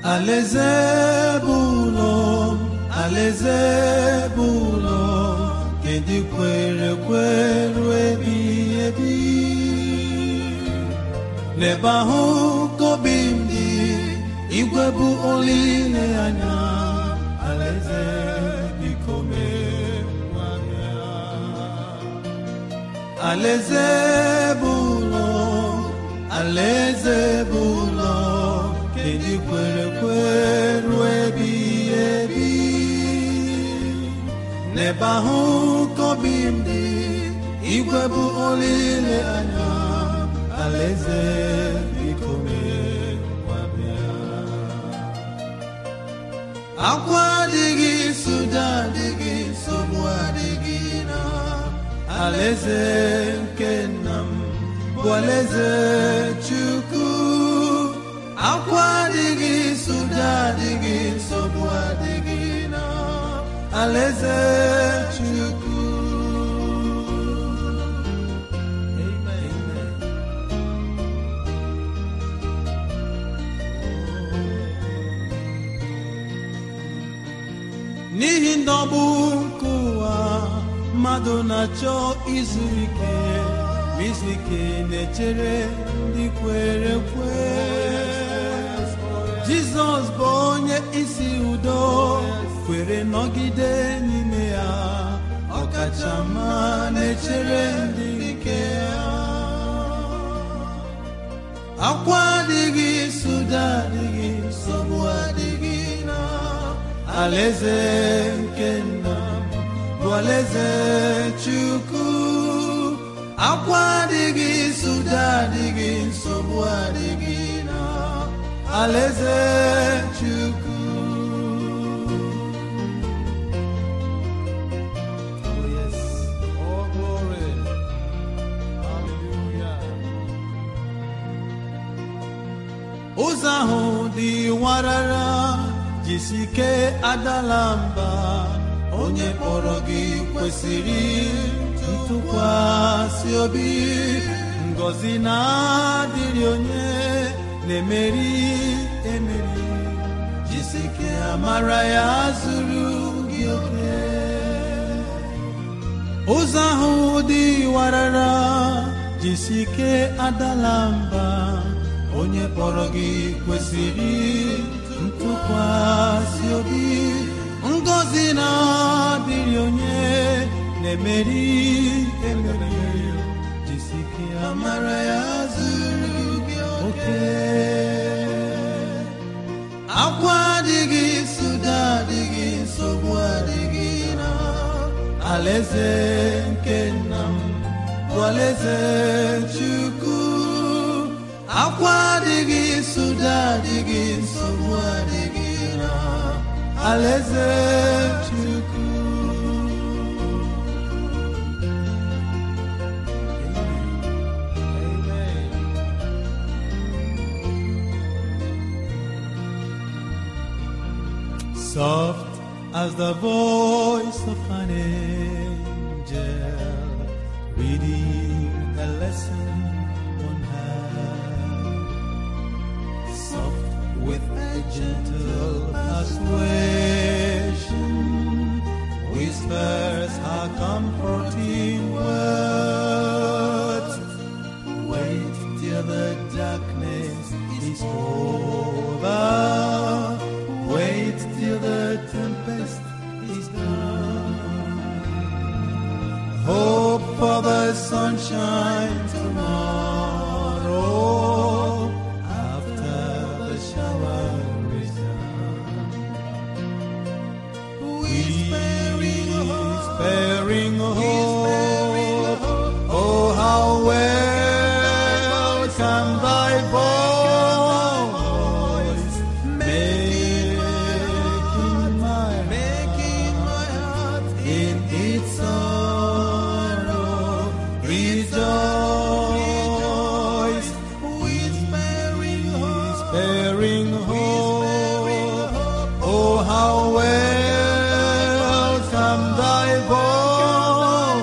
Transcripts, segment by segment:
alaeze bụ ụlọ alaeze bụ ụlọ nke ndị kwere kweru ebighị ebi n'ebe ahụ ka obi m dị igwe bụ olileanya alaeze biko mee ngwa bịa alaeze bụ ụlọ alaeze bụ ụlọ nke ndị kwere kweru ebighị ebi n'ebe ahụ ka obi m dị igwe bụ olileanya alaeze biko mee ngwa bịa akwa adịghị suda adịghị nsogbu adịghị na alaeze nke nna m bụ alaeze chukwu akwa adịghị suda adịghị nsogbu adịghị na alaeze chukwu Amen. n'ihi ndọgbu nke ụwa mmadụ na-achọ izu ike ma izu ike na-echere ndị kwere kwe jizọs bụ onye isi udo kwere nọgide n'ime ya ọkachamma na-echere ndị nke ya akwa adịghị suda adịghị nsogbu adịghị na alaeze nke nna m bụ alaeze chukwu akwa adịghị suda adịghị nsogbu adịghị na alaeze chukwu Oh, yes. Oh, glory. Hallelujah. ụzọ ahụ dị warara jisike adala mba onye kpọrọ gị kwesịrị ntụkwasị obi ngọzi na-adịrị onye na-emeri emeri jisike amara ya zuru gị oke ụzọ ahụ dị warara jisike adala mba onye kpọrọ gị kwesịrị ntụkwasị obi ngọzi na-adịrị onye na-emeri emeri jisike amara ya zuru gị oke akwa adịghị suda adịghị nsogbu adịghị na alaeze nke nna m bụ alaeze chukwu akwa adịghị suda adịghị nsogbu adịghị na alaeze chukwu Amen. soft as the voice of an angel reading a lesson on high soft with a gentle persuasion whispers her comforting words wait till the darkness is over wait till the tempest is done hope for the sunshine tomorrow after the shower is done Whispering hope, oh how welcome thy voice, making my heart in its sorrow rejoice. Whispering hope, oh how welcome thy voice.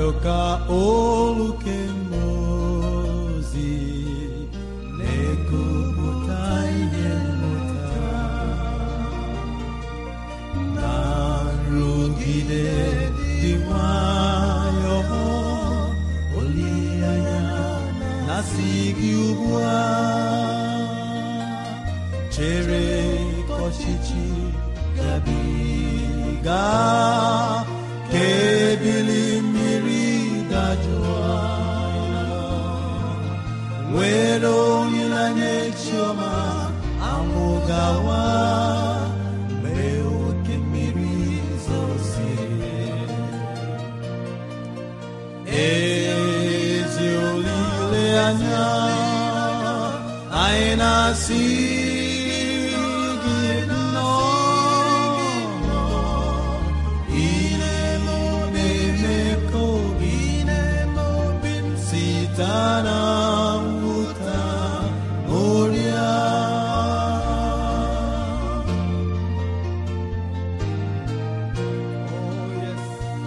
nụrụ ka olu kemozi na-ekupụta ihe mmụta na nrụgide dị nwayọọ olileanya na-asị gị ugbu a chere ka ọchịchị gabiga ka ebili mmiri dajụọ nwere olileanya echiọma anwụ gawa mgbe oke mmiri zosiri ezi olileanya anyị na-asị gị nnọọ ihe na-eme ka obi site na mwụta n'ọrịa Oh, yes.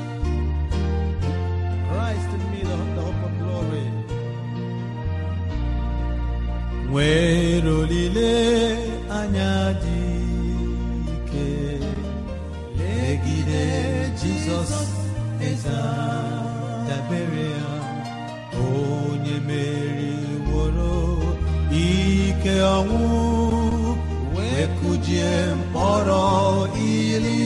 Christ in me, the, the hope of glory. Nwere olile anya dị ike legide Jizọs eze dabere ya onye meriworo ike ọnwụ wee kụjie mkpọrọ ili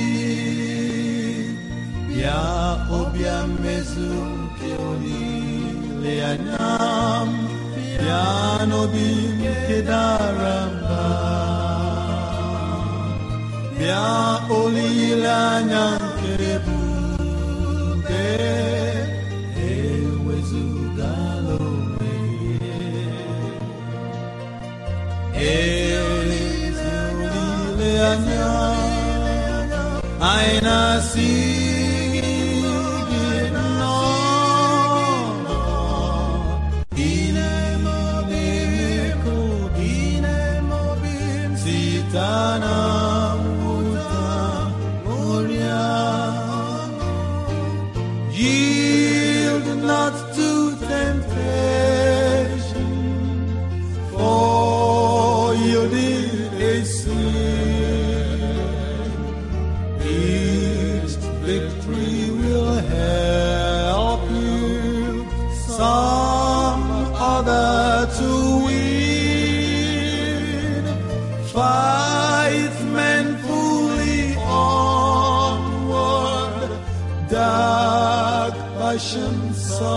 bịa ọbịa mmezu nke olileanya m bịa n'obi nke dara mba bịa olileanya nke ebube ewezugala onwe ezi olileanya anyị na-asị gị nnọọ ile obi ka obi site na mwụta ọrịa yield not to temptation for yielding is sin each victory will help you some other to win. Fight manfully onward, dark passions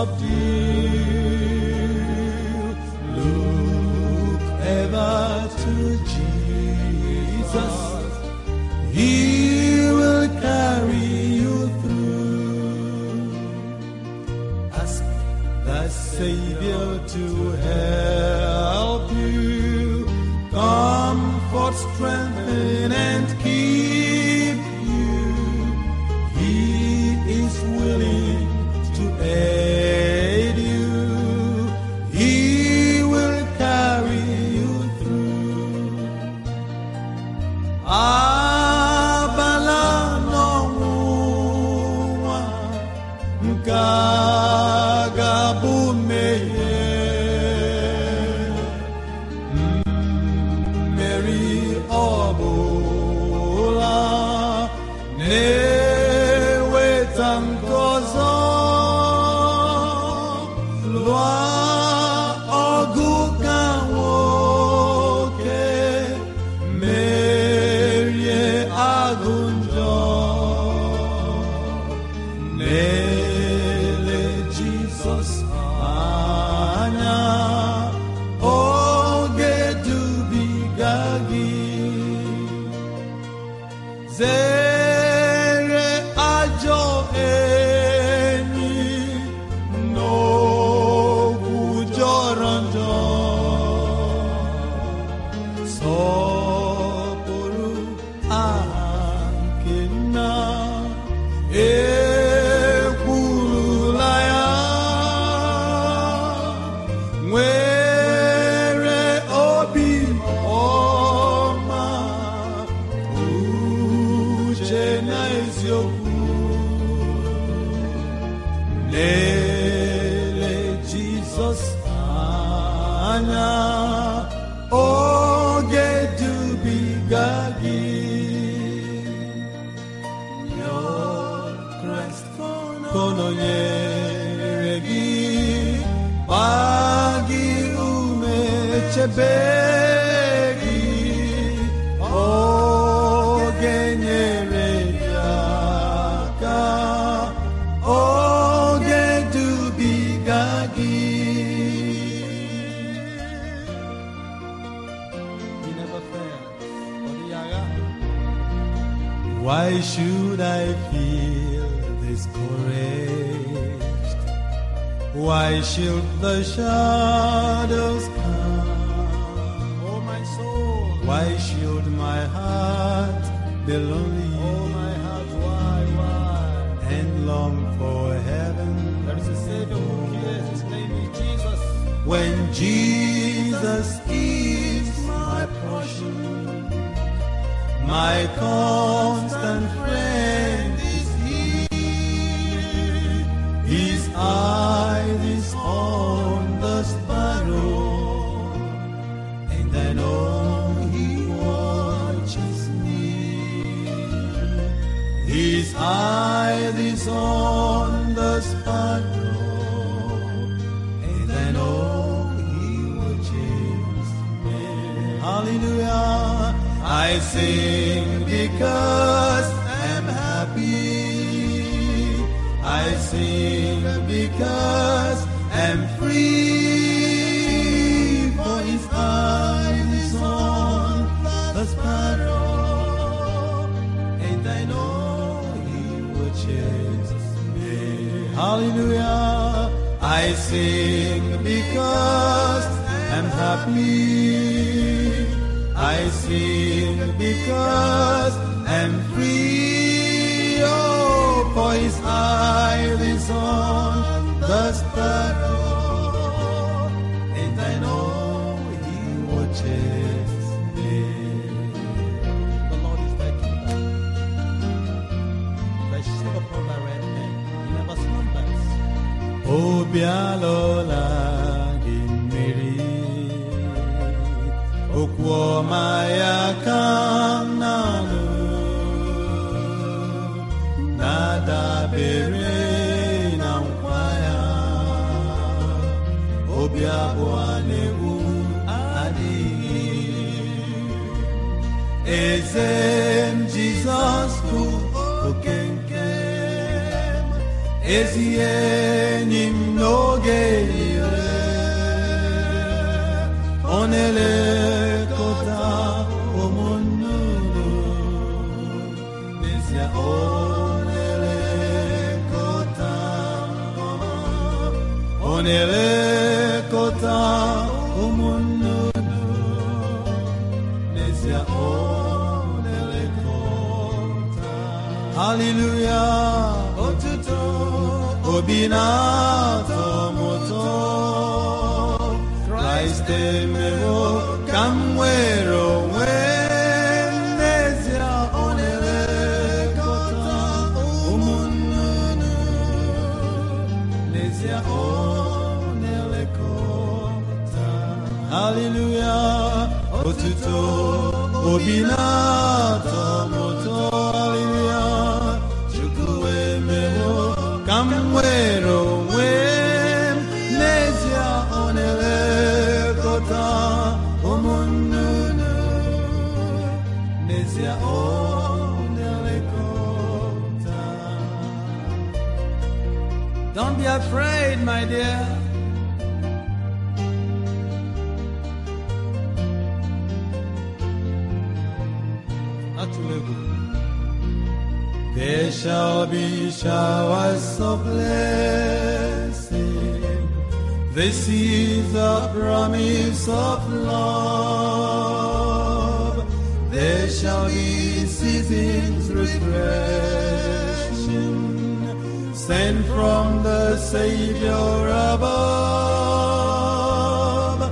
subdue. Look ever to Jesus. He will carry you through. Ask the Savior to help you. Comfort, strengthen, and keep you. He is willing to aid you. He will carry you through. Abala n'ọnwụnwa nke a ga-abụ mmehie. Mmeri ọbụla na-eweta nke ọzọ. Lụọ ọgụ ka nwoke merie agụ njọ na-ele Jizọs anya oge dubiga gị zere ajọ enyi n'okwu jọrọ njọ sọpụrụ aha nke nna ekwurula ya anya oge dubiga gị Your Christ kononyere gị gbaa gị ume chebe gị oge nyere gị aka oge dubiga gị He never fails. Why should I feel discouraged? Why should the shadows come? Oh, my soul. Why should my heart be lonely? Oh, my heart, why, why? And long for heaven. There is a Savior who cares. His name is Jesus. When Jesus is my portion. My constant friend is He. His eye is on the sparrow, and I know He watches me. His eye is on the sparrow, and I know He watches me. Hallelujah. I sing because I'm happy. I sing because I'm free. For his eye is on the sparrow, and I know he watches me. Hallelujah. I sing because I'm happy. I sing because I'm free. Oh, for his eye is on the sparrow, and I know he watches me. The Lord is thy keeper. Thy shade upon thy right hand. He never slumbers. Obi alọla gị mmiri okwu ọma ya ka m na-anụ na-adabere na nkwa ya obi abụọ na-egbu adịghị eze m jizọs bụ oke nke m ezi enyi m n'oge niile ọ na-elekọta ụmụnnụnụ n'ezie ọ na-elekọta ọ na-elekọta ụmụnnụnụ n'ezie ọ na-elekọta haleluya otuto obi na-atọ m ụtọ kraịst emewo ka m nwere onwe m n'ezie ọ na-elekọta ụmụnnụnụ n'ezie ọ na-elekọta haleluya otuto obi na-atọ m ụtọ haleluya chukwu emewo ka m nwere onwe m n'ezie ọ na-elekọta ụmụnnụnụ n'ezie ọ na-elekọta Don't be afraid, my dear. Atụla egwu. There shall be showers of blessing. This is the promise of love. There shall be seasons refreshing, sent from the Savior above.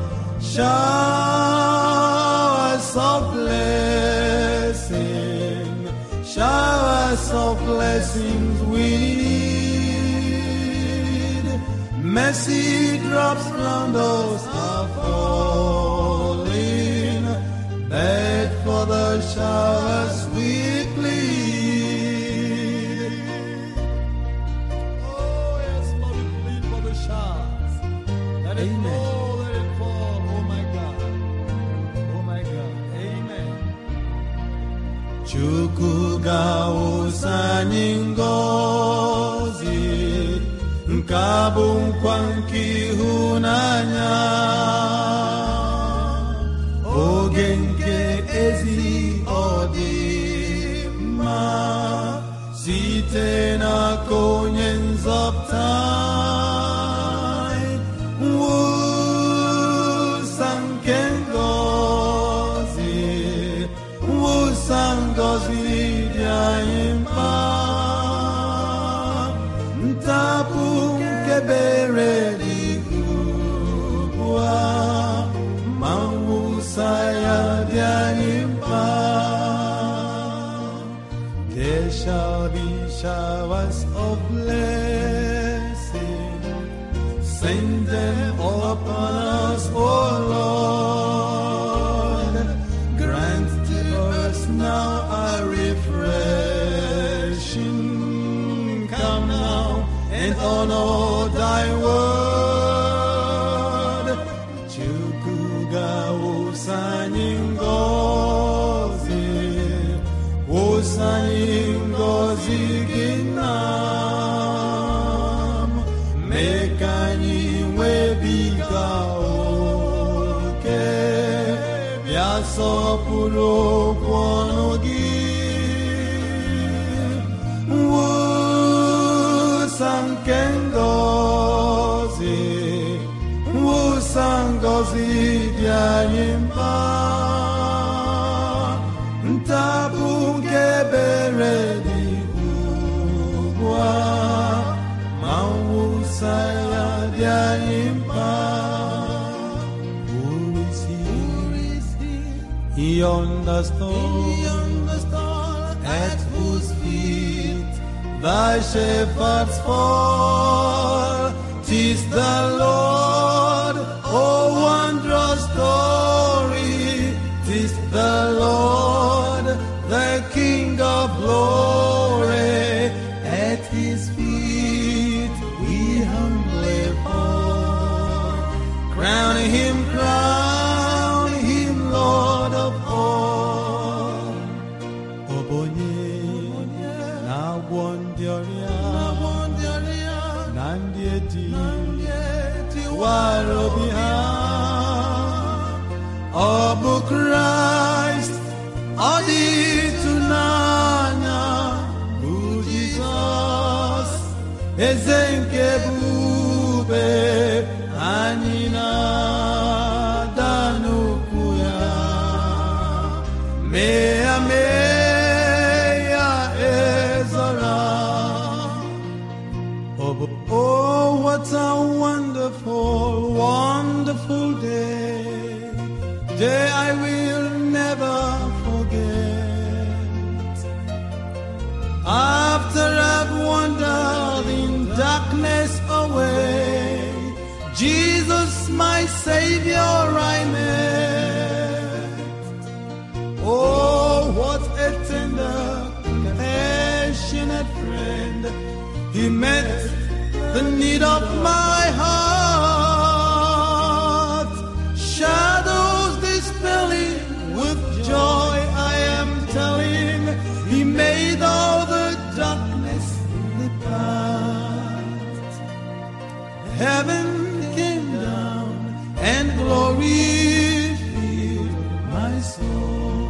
Showers of blessing, showers of blessings we need. Mercy drops round us are falling. Bed for the showers we plead. Oh, yes, Lord, we plead for the showers. Let it Amen. fall, let it fall. Oh, my God. Oh, my God. Amen. Chukwu ga-awụsa anyị ngọzi nke a bụ nkwa nke ịhụnanya oge nke ezi ọdịmma site n'aka onye nzọpụta anyị. mwụsa nke ngọzi mwụsa ngọzi dị anyị mkpa ntapụ nke bere dị ugbu a ma mwụsa ya dị anyị mkpa There shall be showers of blessing. Send them upon us, O Lord. Grant to us now a refreshing. Come now and honor thy word. Chukuga usani ngozi, usani ngozi ginam, mekani webiga oke, bịa sọpụrụ okwu ọnụ gị. Mwụsa nke ngọzi, mwụsa ngọzi dị anyị mkpa. Ntabụ nke ebere dị ugbu a, ma mwụsa ya dị anyị mkpa. Who is he? He understood at whose feet thy shepherds fall. Tis the Lord, oh wondrous story. Tis the Lord, the King of glory. At his feet we humbly fall. Crown him, crown him, Lord of all. Obonye na-agwọ ndị ọrịa na ndị eti wara obi ha. Ọ bụ Kraịst, ọ dị ịtụnanya bụ Jizọs, eze nke ebube anyị na-ada n'ukwu ya. Mee ya mee ya ezora. Oh, but- oh, what a wonderful, wonderful day. Day I will never forget. After I've wandered in darkness away, Jesus, my Savior, I met. Oh, what a tender, compassionate friend. He met the need of my heart. Shadows dispelling with joy, I am telling. He made all the darkness depart. Heaven came down and glory filled my soul.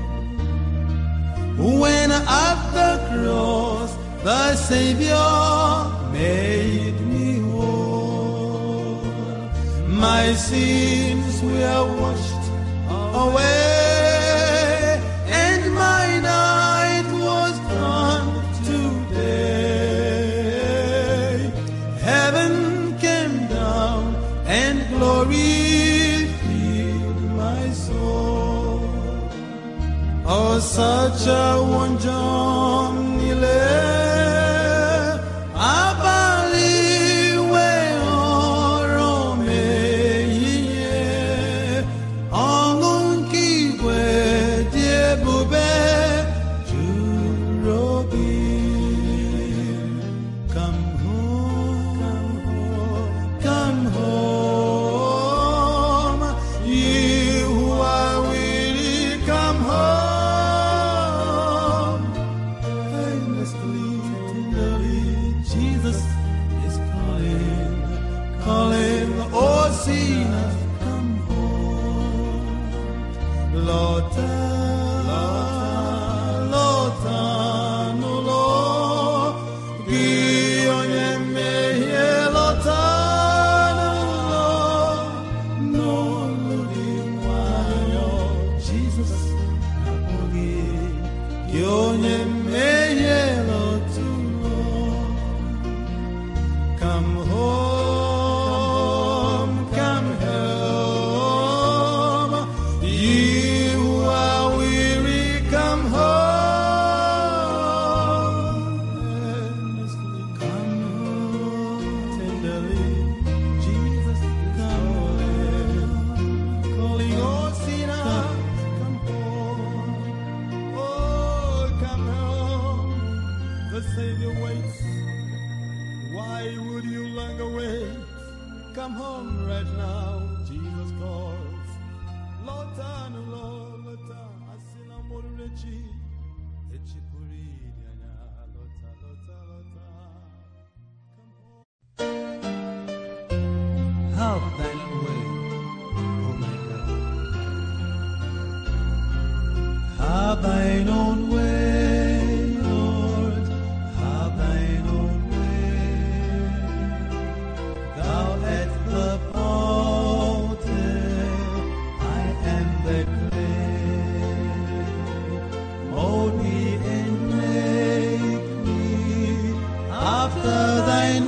When at the cross the Savior made me whole, my sins were washed away, and my night was gone today. Heaven came down and glory filled my soul. Oh, such a wonder niile abalị wee sinners, come home. Lọta, lọta n'ụlọ gị onye mmehie lọta n'ụlọ n'ụlọ dị nwayọ Jizọs na-akpọ gị gị onye mmehie lọta ụlọ Come home, come home. You who are weary, come home. Earnestly come home. Tenderly, Jesus is calling. Calling all sinners, come home. Oh, come home. The Savior waits. Why would you longer wait? Come home right now, Jesus calls. Lọta n'ụlọ, lọta, asị na mụrụ echi. Echi pụrụ ịdị anya, lọta, lọta, lọta. Come home. Have thine own way, oh my God. Have thine own way, Lord. Have thine own way. Thou art the potter, I am the clay. Mold me and make me after thine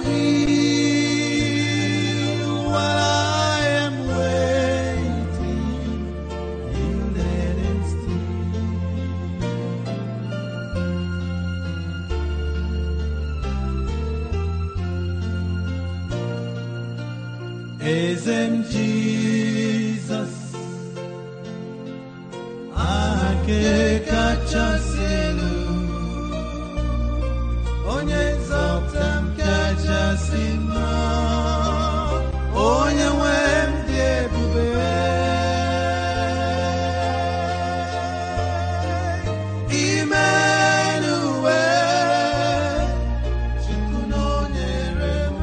will, while I am waiting, yielded and still. Ezem Jesus ake kachasị elu onye nzọpụta m kachasị mma onye nwe m dị ebube imenuwe Chukwu nọnyere m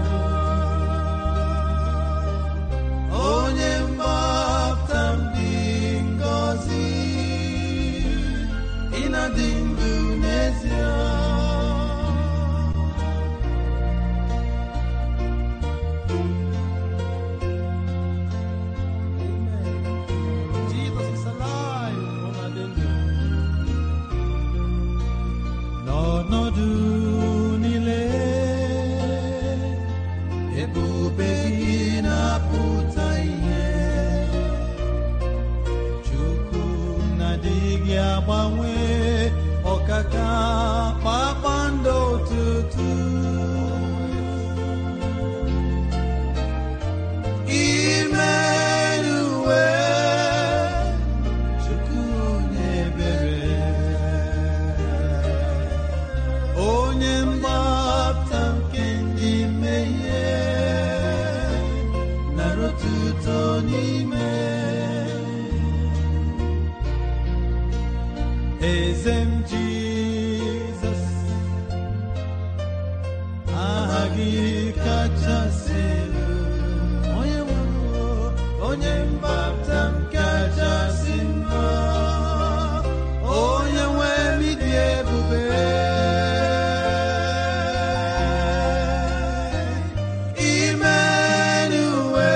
onye mgbapụta m dị ngọzi ịnadị ndụ n'ezie Amen. Jesus is alive, ọ na-adị ndụ. N'ọnọdụ niile ebube gị na-apụta ihe Chukwu na-adịghị agbanwe ọkaka kpakpando ụtụtụ imenuwe Chukwu onye ebere onye mgbapụta nke ndị mmehie nara otuto n'ime eze m jizọs aha gị kachasị elu onye nwụrụ onye mgbapụta m kachasị mma onye nwe m ịdị ebube imenuwe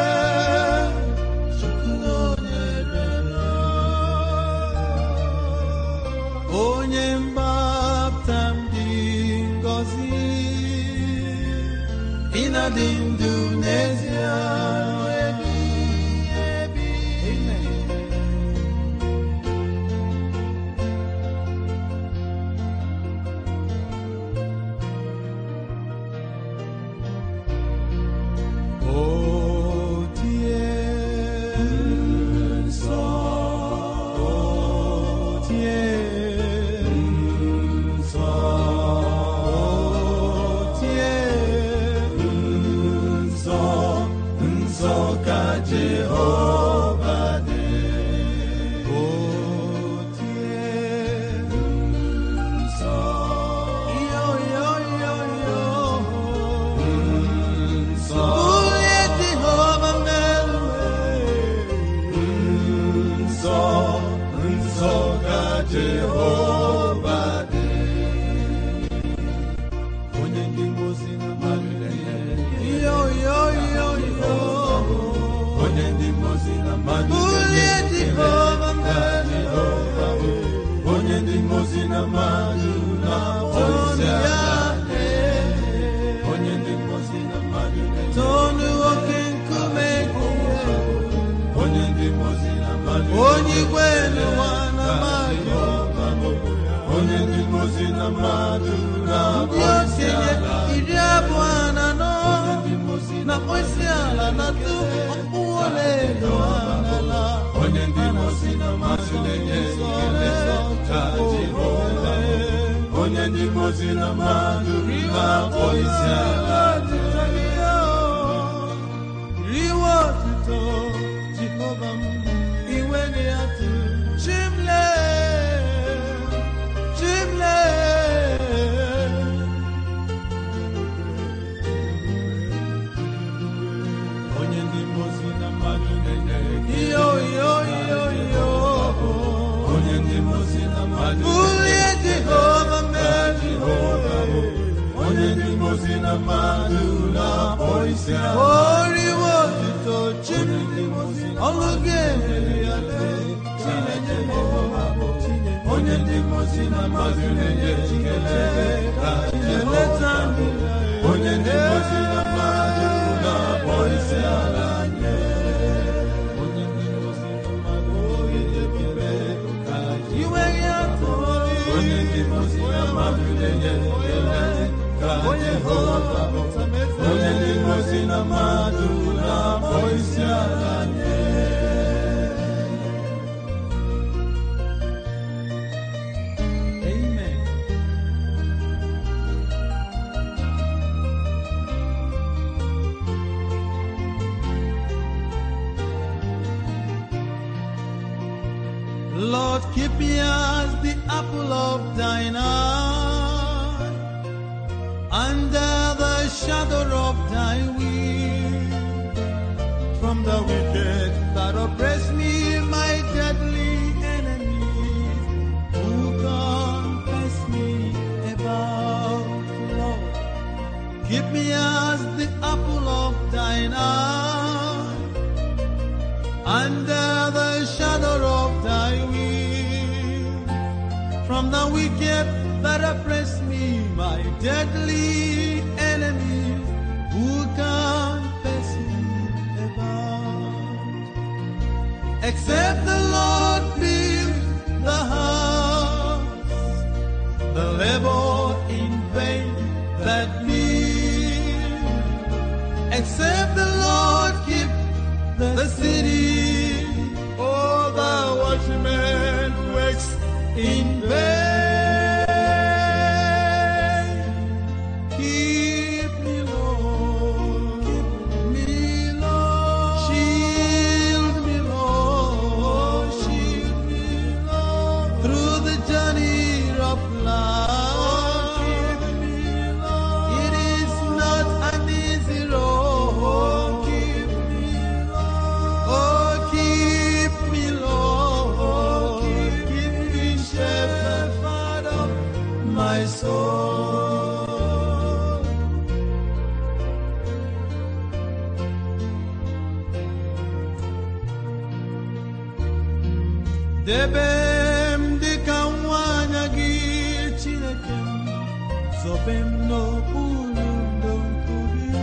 chukwu nọnyere m onye mgbapụta m dị ngọzi ịnadị ndụ n'ezie ebighị ebi. O tie nsọ, o tie nsọ, o tie nsọ, nsọ ka Jehova dị. O tie nsọ, yo yo yo yo. Nsọ. Onye Jehova mee mozi na mmadụ bulie na-enye ekele Jehova ka mmeri Jehova bụ onye ndị mozi na mmadụ na-akpọ isi ala nye onye ndị mozi na mmadụ na-enye tonu oke nkume onye ndị mozi na mmadụ onye igwe n'ụwa na mmadụ onye ndị mozi na mmadụ ndị na-akpọ isi okenye ala iri abụọ na anọ ndị mozi na mkpịsị ala na-atụ ọkpụ ole edo n'ala onye ndị mozi na mmadụ na-enye ekele ka Jehova bụ onye ndị mozi na mmadụ na-akpọ isi ala riwe otuto jehova m iwe gị atụ chimle chimle onye ndị mozi na mmadụ na-enye ekele iyo iyo iyo iyo onye ndị mozi na mmadụ bulie jehova mee Jehova bụ onye ndị mozi na mmadụ na-akpọ isi ala oriwe otuto chimle ọlụ gị emeri ya lee chinenye onye ndị mozi na mmadụ na-enye ekele ka Jehova eleta bụ onye ndị mozi na mmadụ na-akpọ isi ala nye onye ndị mozi na mmadụ na-enye ekele ka iwe gị atụ onye ndị mozi na mmadụ na-enye ekele ka Jehova bụ onye ndị mozi na mmadụ na-akpọ isi ala nye Amen. Lord, keep me as the apple of thine eye, under the shadow of thy wing, from the wicked that oppress me, my deadly enemies, who compass me about, Lord. Keep me as the apple of thine eye, under the shadow of thy wing, from the wicked that oppress me, my deadly enemies, who compass me about. Except the Lord build the house, the labor in vain that build. Except the Lord keep the city, all the watchmen works in vain. Keep me, Lord. Keep me, Lord. Shield me, Lord. Shield me, Lord. Through the journey of life. Keep me, Lord. It is not an easy road. Keep me, Lord. Oh, keep me, Lord. Keep me, shepherd of my soul. Debe m dịka nwanyị gị Chineke m, zobe m n'okpuru ndo gị.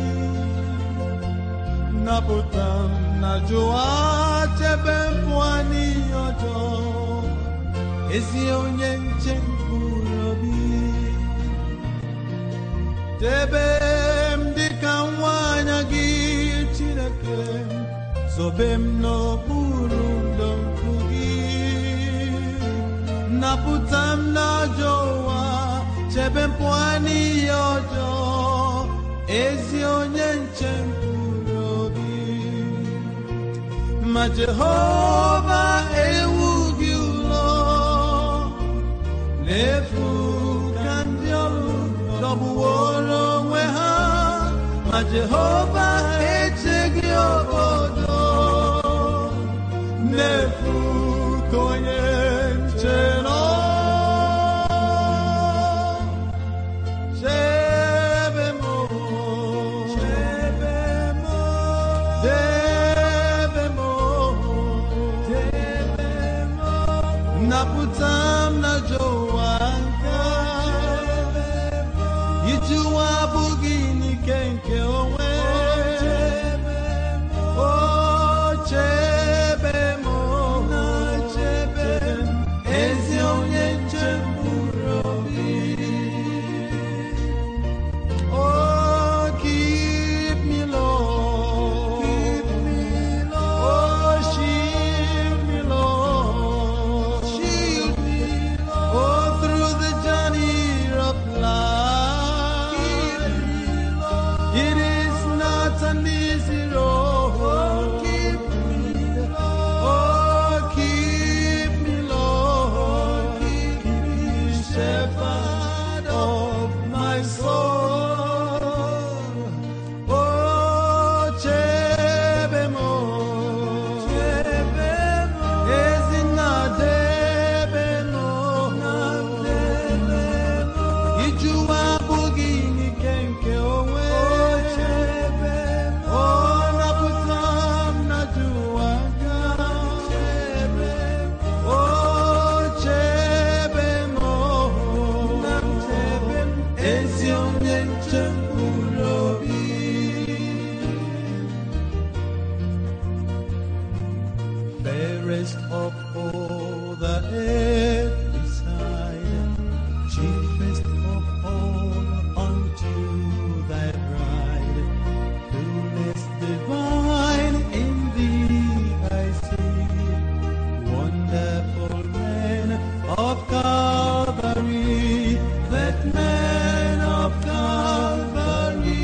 Napụta m na jụwa chebe m pụọ n'ihe ọjọọ, ezi onye nche mkpụrụ obi. Debe m dịka nwanyị gị Chineke m, zobe m n'okpuru ndo gị. Napụta m n'ajọ ụwa, chebe m pụọ n'ihe ọjọọ, ezi onye nche mkpụrụ obi. Ma Jehova ewu gị ụlọ n'efu ka ndị ọrụ dọgbuworo onwe ha ma Jehova echeghị obodo n'efu ka onye nche nọ chebe m chebe m debe m napụta m n'ajọ ụwa nke iji ụwa abụghị n'ike nke onwe o chebe m na chebe m ezi onye nche mkpụrụ obi Oh, keep me, Lord. Keep me, Lord. Oh, shield me, Lord. Shield me, Lord. Oh, through the journey of life. Keep me, Lord. It is not an easy road. keep me, Lord. Oh, keep me, Lord. Keep me, shepherd of my soul. Oh, chebemo, chebemo, ezina debemo, debemo. Ijuwa abụghị n'ike nke onwe. Oh, napụta m na juwa ga. Oh, chebemo, ezi onye nche mkpụrụ obi. fairest of all the earthly side, chiefest of all unto thy bride, fullness divine in thee I see, wonderful man of Calvary, that man of Calvary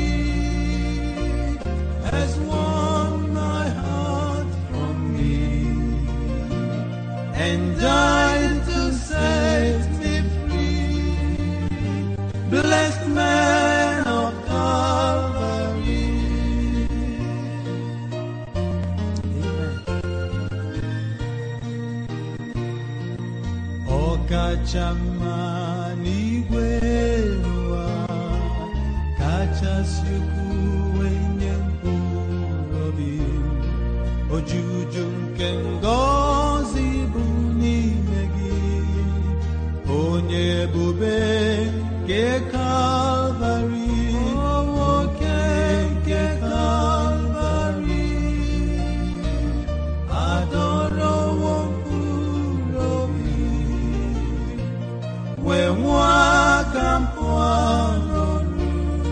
has won my heart from me and died to set me free. Blessed man of Calvary. Ọkachamma n'igwe n'ụwa kachasị ukwuu enye mkpụrụ obi ojuju nke ngọzi bụ n'ime gị onye ebube nke kalvarị nwoke nke kalvarị adọrọwo mkpụrụ obi wee nwa aka mpụ n'ọrụ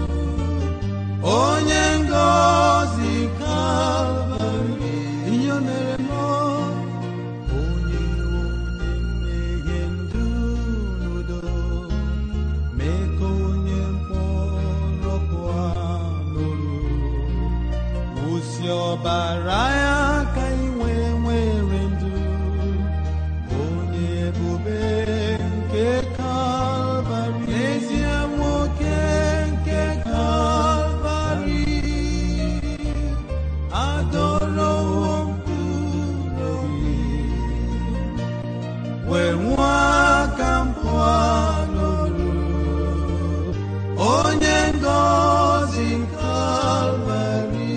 onye ngọzi kalvarị ihe o mere m onye onye mmehie ndụ n'udo mee ka onye mkpọrọ pụọ n'olu wụsi ọbara ya ka inwe nwere ndụ onye ebube nke kalvarị n'ezie nwoke nke kalvarị adọrọwo mkpụrụ obi wee nwa aka mpụọ n'olu onye ngọzi kalvarị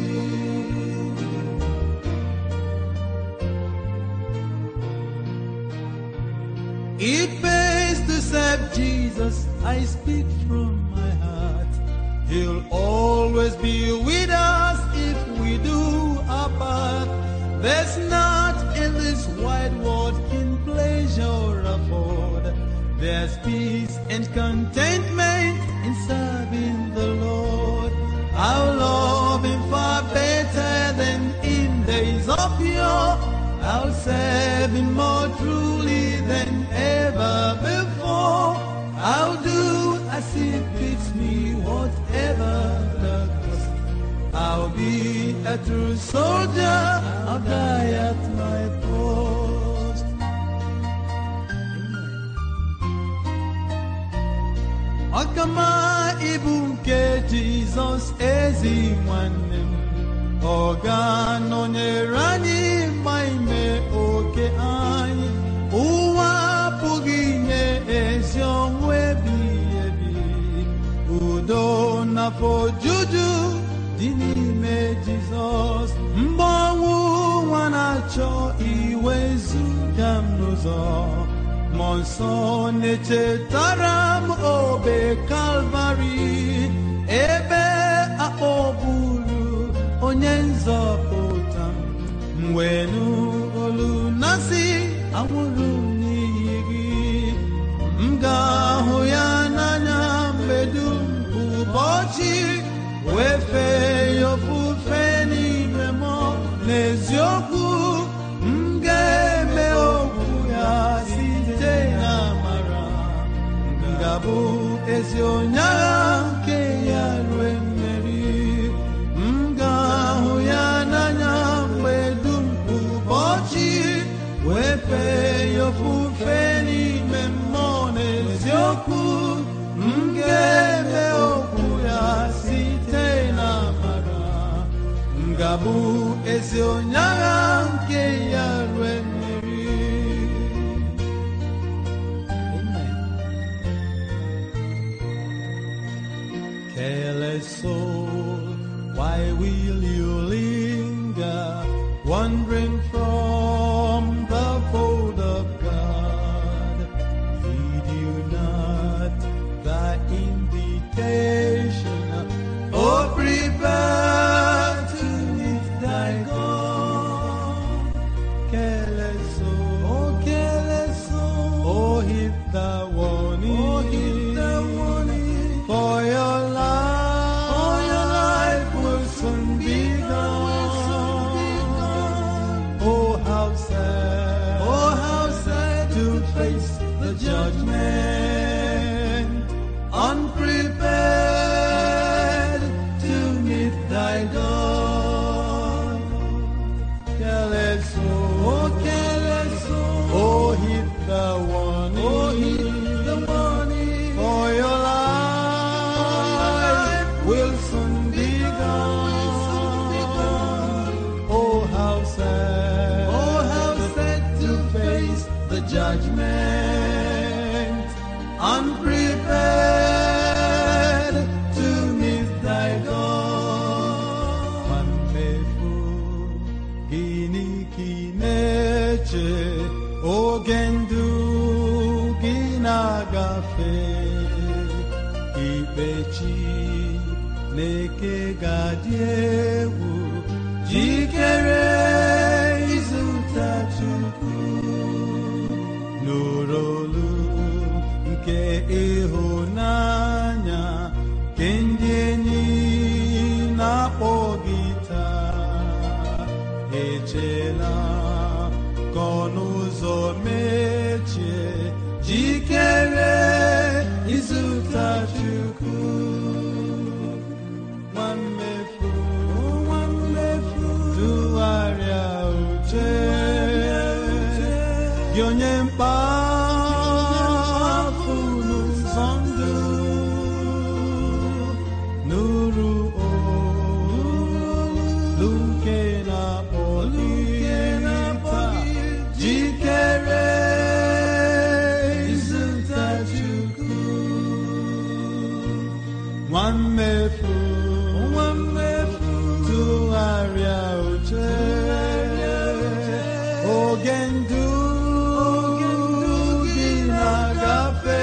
It pays to serve Jesus. I speak from my heart. He'll always be with us if we do our part. There's not in this wide world can pleasure afford. There's peace and contentment in serving the Lord. I'll love Him far better than in days of yore. I'll serve Him more truly than ever before. I'll do as He fits me, whatever the cost. I'll be a true soldier. I'll die at my post. Ọkama ibu nke Jizọs ezi nwanne m ọ ga-anọnyere anyị ma ime oke anyị ụwa apụghị inye ezi ọnwụ ebighị ebi udo na afọ ojuju dị n'ime Jizọs mgbe ọnwụ nwa na-achọ iwezuga m n'ụzọ mmụọ nsọ na-echetara m obe kalvarị ebe akpọgburu onye nzọpụta m wee nụ olu na-asị anwụrụ m n'ihi gị m ga-ahụ ya n'anya mgbe dum ụbọchị wee fee ya ofufe n'ime mmụọ n'eziokwu m ga-eme okwu ya site na amara m ga-abụ ezi onye agha nke ya rue mmeri m ga-ahụ ya n'anya mgbe dum ụbọchị wee fee ya ofufe n'ime mmụọ n'eziokwu m ga-eme okwu ya site na amara m ga-abụ ezi onye agha nke ya rue mmeri Amen. Careless soul, why will you linger, wandering from the fold of God? Heed you not the invitation, oh, prepare to meet thy God. Careless soul, oh, careless soul, oh, heed the warning, oh, heed the warning, for your life, for your life will soon be gone. Oh, how sad, oh, how sad to face the judgment, unprepared to meet thy God. Careless soul, oh careless soul, oh heed the warning, oh heed the warning, for your life will soon be gone. Oh how sad, oh how sad to face the judgment, unprepared to meet thy God. Mamefu gịnị ka ị na-eche oge ndụ gị na-agafe ikpechi na-eke ga-adị egwu jikere ịzụta Chukwu nụrụ olu nke ịhụnanya nke ndị enyi na-akpọ gị taa echela ka ọnụ ụzọ mechie jikere ịzụta Chukwu nwa mmefu nwa mmefu tụgharịa uche gị onye mkpafu n'ụzọ ndụ nụrụ olu nke na-akpọ gị taa jikere ịzụta Chukwu nwa mmefu nwa mmefu tụgharịa uche oge ndụ gị na-agafe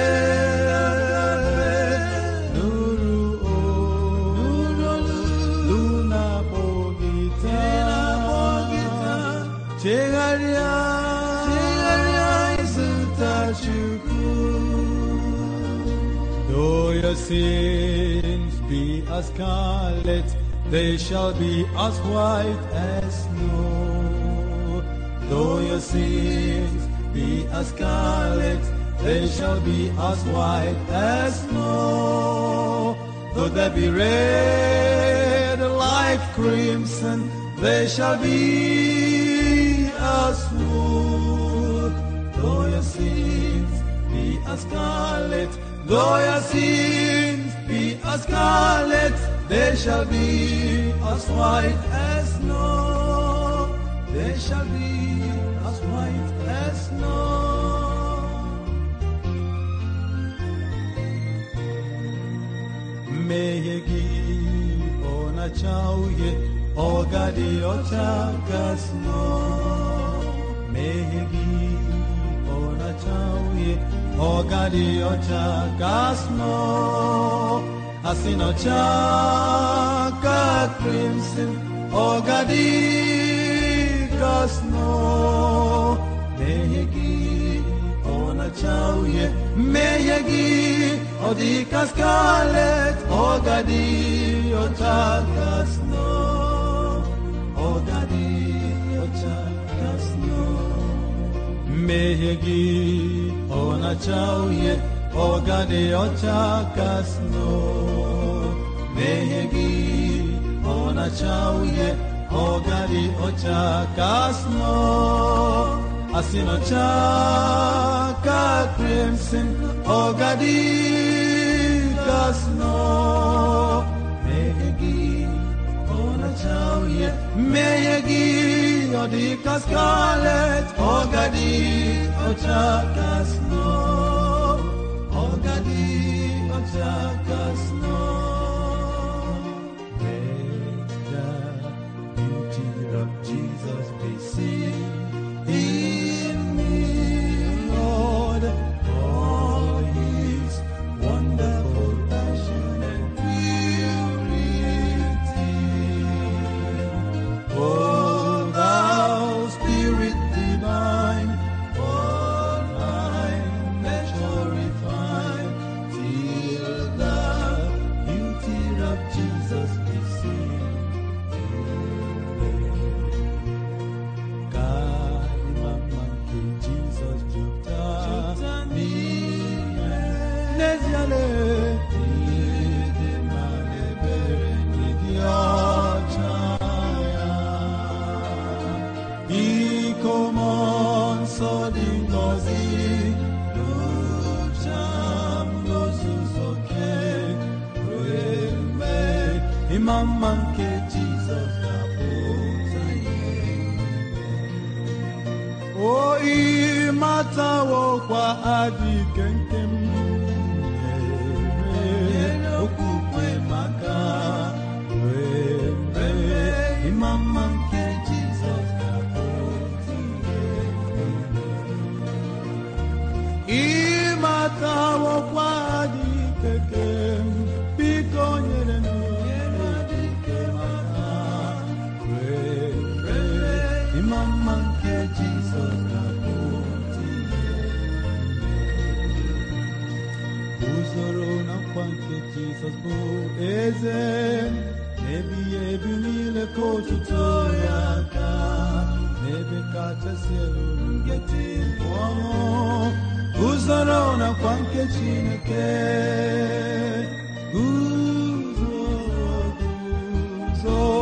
nụrụ olu na-akpọ gị taa chegharịa ịzụta Chukwu Though your sins be as scarlet, they shall be as white as snow. Though your sins be as scarlet, they shall be as white as snow. Though they be red like crimson, they shall be as wool. Though your sins be as scarlet, though your sins be as scarlet, they shall be as white as snow. They shall be as white as snow. mmehie gị ọ na-acha uhie ọ gadị ọcha ka snow mmehie gị ọ na na-acha uhie ọ gadị ọcha ka snow asị n'ọcha ka crimson ọ gadị ka snow mmehie gị ọ na-acha uhie mmehie gị ọ dị ka scarlet ọ gadị ọcha ka snow ọ gadị ọcha ka snow mmehie gị ọ na-acha uhie ọ gadị ọcha ka snow mmehie gị ọ na-acha uhie ọ gadị ọcha ka snow asị n'ọcha ka crimson ọ gadị ka snow mmehie gị ọ na-acha uhie mmehie gị ọ dị ka scarlet ọ gadị ọcha ka snow ọ gadị ọcha ka snow Let the beauty of Jesus be seen in me, Lord, all His wonderful passion and purity. O thou Spirit divine, all my nature refine, till the beauty of Jesus be seen. Kali mama nke Jesus jupụta n'ime n'eziale ịdị mma na ebere n'ịdị ọcha ya. Iko mmụọ nsọ dị ngọzi n'ụcha m n'ozuzu oke rue mgbe ịma mma nke Jizọs ga-apụta ihe o ịmatawokwa adịke nke m nyere okwukwe maka wee mee ịma mma nke Jizọs ga-apụta ihe ịmatawokwa adịke nke m biko nyere m nyere adịke maka wee mee ịma mma nke Jizọs ga-apụta ihe usoro na nkwa nke Jizọs bụ eze ebighị ebi niile ka otuto ya ka n'ebe kachasị elu ngeti ọṅụ usoro na nkwa nke Chineke usoro guzo